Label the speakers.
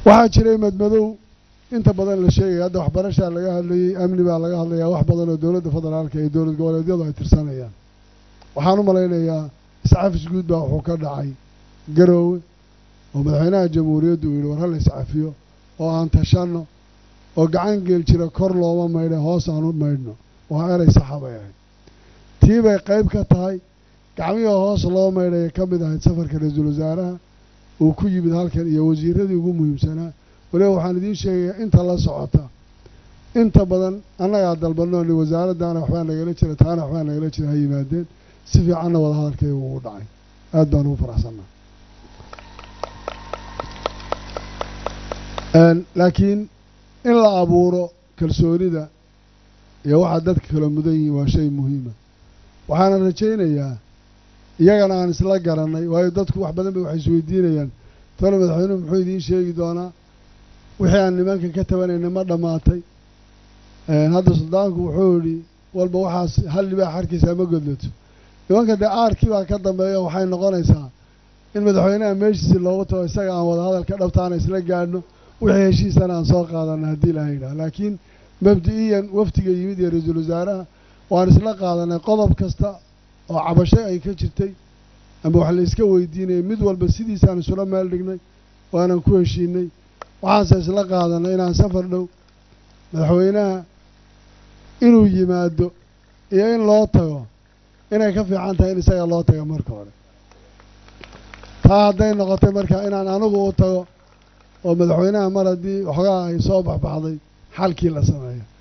Speaker 1: waxaa jiray madmadow inta badan la sheegaya hadda waxbarashaa laga hadlayey amni baa laga hadlayaa wax badan oo dowladda federaalka iyo dowlad goboleedyadu ay tirsanayaan waxaan u malaynayaa iscafis guud baa wuxuu ka dhacay garoowe oo madaxweynaha jamhuuriyaddu uu yidhi war hala iscafiyo oo aan tashanno oo gacan geel jira kor looma maydhe hoos aan u maydhno waa erey saxa bay ahayd tii bay qayb ka tahay gacmihii hoos loo maydhaya ka mid ahayd safarka ra-iisul wasaaraha uu ku yimid halkan iyo wasiiradii ugu muhiimsanaa waliba waxaan idiin sheegayaa inta la socota inta badan annagaa dalbanoo ni wasaaraddaana waxbaa nagala jira taana waxbaa nagala jira ha yimaadeen si fiicanna wada hadalkayga ugu dhacay aad baan ugu faraxsannaa laakiin in la abuuro kalsoonida iyo waxaa dadka kala mudan yihiin waa shay muhiima waxaana rajaynayaa iyagana aan isla garannay waayo dadku wax badan bay waxay isweydiinayaan tole madaxweynuhu muxuu idiin sheegi doonaa wixii aan nimanka ka tabanayna ma dhammaatay hadda suldaanku wuxuu yidhi walba waxaas hal libaax harkiisa ma godlato nimanka dee aarkii baa ka dambeeya waxay noqonaysaa in madaxweynaha meeshiisi loogu tago isaga aan wada hadalka dhabtaana isla gaadhno wixii heshiisana aan soo qaadana haddii ilaha yidhaha laakiin mabdi-iyan waftiga yimid iyo ra-iisul wasaaraha waan isla qaadanay qodob kasta oo cabasho ay ka jirtay ama wax la iska weydiinayay mid walba sidiisaan isula meel dhignay waanan ku heshiinay waxaanse isla qaadanay inaan safar dhow madaxweynaha inuu yimaado iyo in loo tago inay ka fiican tahay in isaga loo tago marka hore taa hadday noqotay marka inaan anigu u tago oo madaxweynaha mar haddii waxoogaa ay soo baxbaxday xalkii la sameeyo